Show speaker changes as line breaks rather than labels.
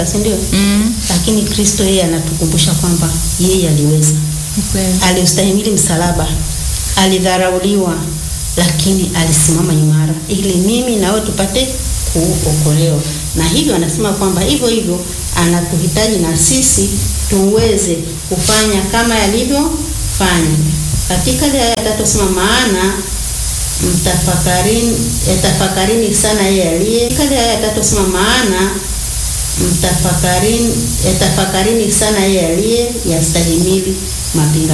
si ndio?
Mm.
Lakini Kristo yeye anatukumbusha kwamba yeye aliweza,
Ni kweli.
aliustahimili msalaba, alidharauliwa, lakini alisimama imara ili mimi nawe tupate kuokolewa. Na hivyo anasema kwamba hivyo hivyo anatuhitaji na sisi tuweze kufanya kama yalivyofanya. Katika ile aya ya tatu sema maana mtafakarini, yatafakarini sana yeye aliye. Katika ile aya ya tatu sema maana mtafakarini, yatafakarini sana yeye aliye yastahimili mapinga